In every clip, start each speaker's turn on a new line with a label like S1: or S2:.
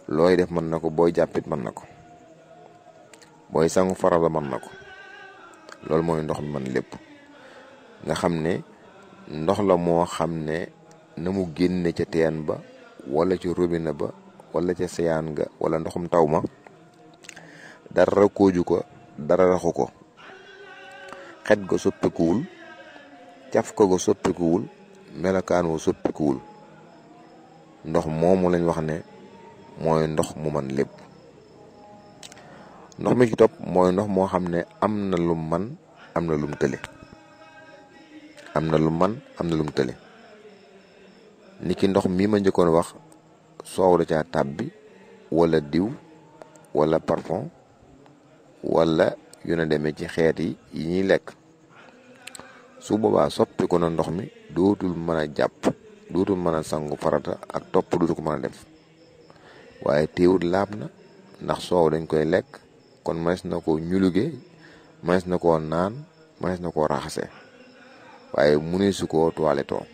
S1: looy def mën na ko booy jàppit mën na ko booy sangu farala mën na ko loolu mooy ndox mi man lépp nga xam ne ndox la moo xam ne na mu génne ca teen ba wala ci robinet ba wala ca seyaan ga wala ndoxum taw ma dara kooju ko dara raxu ko xet ga soppikuwul caf ko ga soppikuwul melokaan wa soppikuwul ndox moomu lañ wax ne mooy ndox mu man lépp ndox mi ci topp mooy ndox moo xam ne am na lum man am na lum tële am na lum man am na lum tële niki ndox mi ma njëkkoon wax soow da caa tàbbi wala diw wala parfum wala yu na demee ci xeet yi yi ñuy lekk su boobaa soppi ko na ndox mi dootul mën a jàpp dootul mën a sangu farata ak topp dootul ko mën a def waaye téewut laab na ndax soow dañ koy lekk kon mënees na ko ñuluge mënees na koo naan mënees na koo raxase waaye mune su koo toilettoo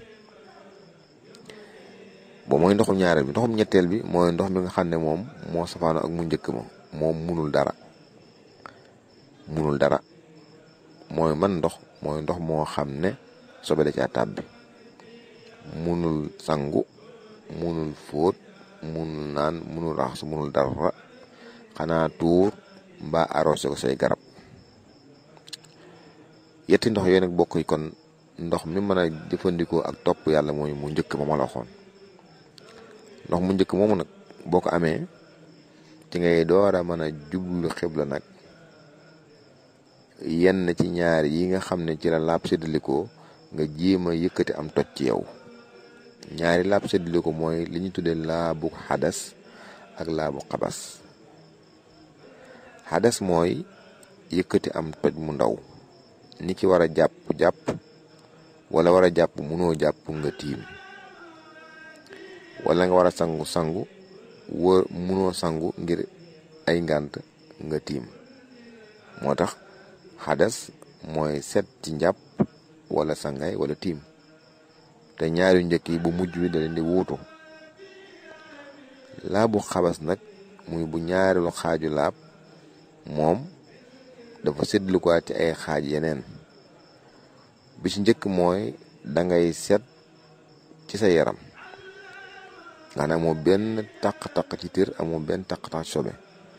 S1: bo mooy ndoxum ñaareel bi ndoxum ñetteel bi mooy ndox mi nga xam ne moom moo safaano ak mu njëkk ma moom munul dara munul dara mooy man ndox mooy ndox moo xam ne sobe da caa tàbbi munul sangu munul fóot munul naan munul raxas munul dara xanaa tuur mbaa arrosé ko say garab yetti ndox yooyu nag bokk kon ndox mi mën a jëfandikoo ak topp yàlla mooy mu njëkk ma ma la waxoon ndox mu njëkk moomu nag boo ko amee ci ngay door a mën a jublu xibla nag yenn ci ñaar yi nga xam ne ci la laab séddalikoo nga jéem a yëkkati am toj ci yow ñaari laab séddaliko mooy li ñu tuddee laabu xadas ak laabu xabas xadas mooy yëkkati am toj mu ndaw ni ki war a jàpp jàpp wala war a jàpp munoo jàpp nga tiim wala nga war a sangu sangu wër munoo sangu ngir ay ngànt nga tiim moo tax xadas mooy set ci njàpp wala sangay wala tiim te ñaari njëkk yi bu mujj bi da leen di wuutu laabu xabas nag muy bu ñaareelu xaaju laab moom dafa séddlu ko ci ay xaaj yeneen bi ci njëkk mooy dangay set ci sa yaram nga ne amoo benn taq-taq ci tir amoo benn taq-taq sobe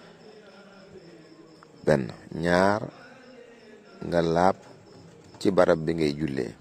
S1: benn ñaar nga laab ci barab bi ngay jullee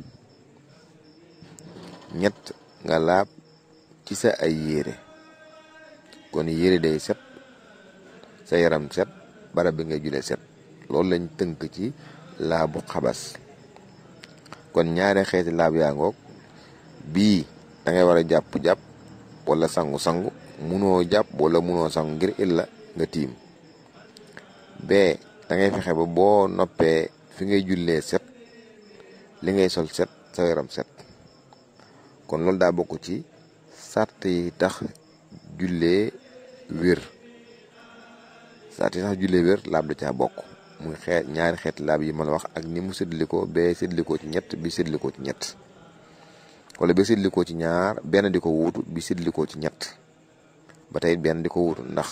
S1: ñett nga laab ci sa ay yére kon yére day set sa yaram set barab bi ngay jullee set loolu lañ tënk ci laabu xabas kon ñaari xeeti laab yaa ngoog bii da ngay war a jàpp-jàpp wala sangu-sangu munoo jàpp wala munoo sangu ngir illa nga tiim bee da ngay fexe ba boo noppee fi ngay jullee set li ngay sol set sa yaram set kon loolu daa bokk ci sart yi tax jullee wér sart yi tax jullee wér laab da caa bokk muy xeet ñaari xeeti laab yi ma la wax ak ni mu séddalikoo bee séddalikoo ci ñett bi séddalikoo ci ñett wala bi séddalikoo ci ñaar benn di ko wuutu bi séddalikoo ci ñett ba tey benn di ko wuutu ndax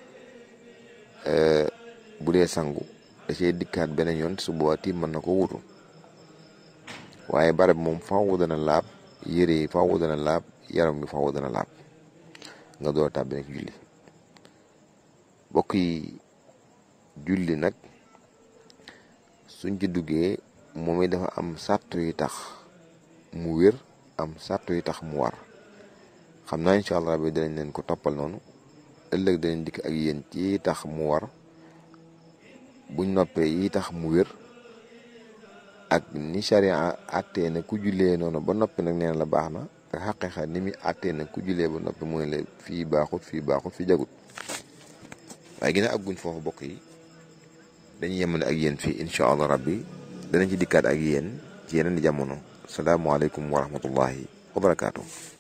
S1: bu dee sangu da cee dikkaat beneen yoon su boobaa tiim mën na ko wuutu waaye barab moom faaw dana laab yére yi faaw dana laab yaram bi faaw dana laab nga door a tàbbi nag julli bokk yi julli nag suñ ci duggee moom it dafa am sàrt yi tax mu wér am sàrt yi tax mu war xam naa incha allah bi danañ leen ko toppal noonu ëllëg danañ dikk ak yéen ci tax mu war buñ noppee yi tax mu wér ak ni charia àttee na ku jullee noonu ba noppi nag nee na la baax na ak xaqiiqa ni muy àttee na ku jullee ba noppi mooy la fii baaxut fii baaxut fii jagut waaye gën a àgguñ foofu bokk yi dañuy yemale ak yéen fii incha allah rabbi danañ ci dikkaat ak yéen ci yeneen di jamono salaamaaleykum wa rahmatullahi wa barakaatu.